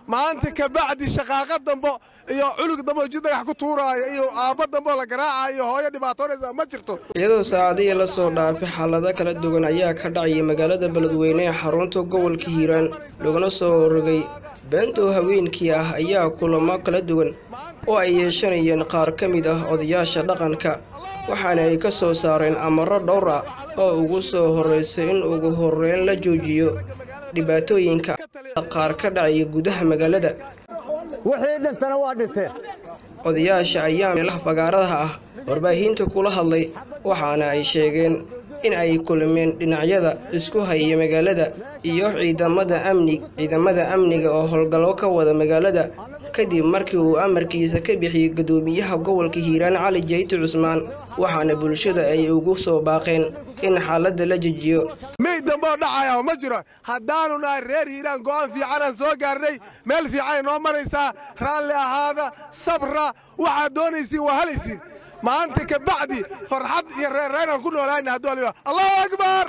maanta ka bacdi shaqaaqa dambo iyo culug dambo jid dhagax ku tuuraayo iyo aabba dambo la garaacayo iyo hooyo dhibaatoonaysa ma jirto iyadoo saacadihii la soo dhaafay xaalado kala duwan ayaa ka dhacayay magaalada beledweyne ee xarunta gobolka hiiraan laguna soo rogay beentoo haweenkii ah ayaa kulamo kala duwan oo ay yeeshanayeen qaar ka mid ah odayaasha dhaqanka waxaana ay ka soo saareen amaro dhowr ah oo ugu soo horraysay in ugu horreyn la joojiyo dhibaatooyinka qaar ka dhacaya gudaha magaalada wixii dhintana waa dhinteen odayaasha ayaa meelaha fagaaradaha ah warbaahinta kula hadlay waxaana ay sheegeen in ay kulmeen dhinacyada isku haya magaalada iyo ciidamada amni ciidamada amniga oo howlgallo ka wada magaalada kadib markii uu amarkiisa ka bixiyey guddoomiyaha gobolka hiiraan cali jayte cusmaan waxaana bulshada ay ugu soo baaqeen in xaaladda la jejiyo mey damboo dhacaya ma jiro haddaanu nahay reer hiiraan go'aan fiicanaan soo gaarnay meel fiicanay noo maraysaa raalli ahaada sabra waxaad doonaysiin waa halaysiin maanta ka bacdi farxad iyo reerreynaan ku noolaana hadduu la allahu akbar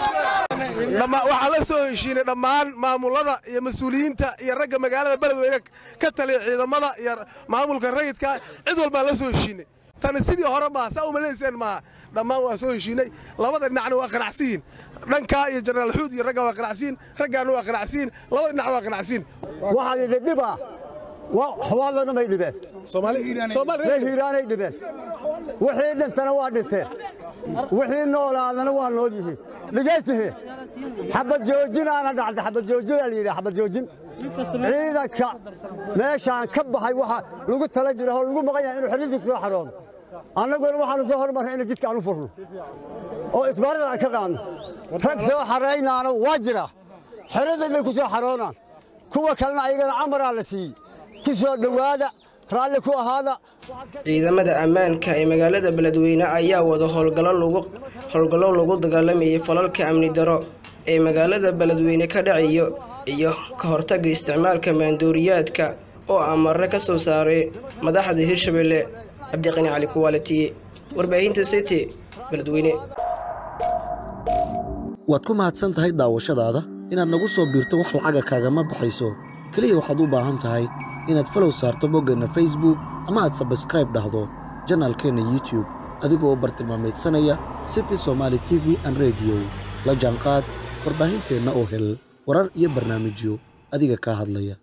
waxaan la soo heshiinay dhammaan maamulada iyo mas-uuliyiinta iyo ragga magaalada beledweyne ka taliya ciidamada iyo maamulka rayidka cid walbaan la soo heshiinay tani sidii hore maaha saa umalayseen maaha dhammaan waa soo heshiinay labada dhinacna waa qanacsiyiin dhankaa iyo jenaraal xuud iyo ragga waa qanacsiyiin raggaana waa qanacsiyiin labada dhinac waa qanacsiyiin waxaan idin dhibaa xawaalana may dhibeen ree hiiraanay dhibeen wixii dhintana waa dhinteen wixii noolaadana waa nool yihiin dhegaystihe xabad joojinaana dhacda xabad joojinaa la yidhi xabad joojin ciidanka meeshaan ka baxay waxa lagu tala jira oo lagu maqan yahay inuu xiriirku soo xaroodo annaguna waxaanu soo hormarray inay jidka aan u furno oo isbaarada aan ka qaadno rag soo xaraynaana waa jira xerada inay ku soo xaroonaan kuwa kalena ayagana camaraa la siiyey ku soo dhowaada raalli ku ahaada ciidamada ammaanka ee magaalada beledweyne ayaa wada howlgallo lagu dagaalamayay falalka amni daro ee magaalada beledweyne ka dhacayo iyo ka hortagga isticmaalka maandooriyaadka oo amare ka soo saaray madaxda hirshabelle cabdiqani cali kuwaalitiye warbaahinta city beledweyne waad ku mahadsan tahay daawashadaada inaad nagu soo biirto wax lacaga kaagama baxayso keliya waxaad u baahan tahay inaad falow saarto boggeenna facebook ama aad sabskraib dhahdo janaalkeenna youtube adigoo bartilmaamaydsanaya city somaali t v an rediyo la jaanqaad warbaahinteenna oo hel warar iyo barnaamijyo adiga kaa hadlaya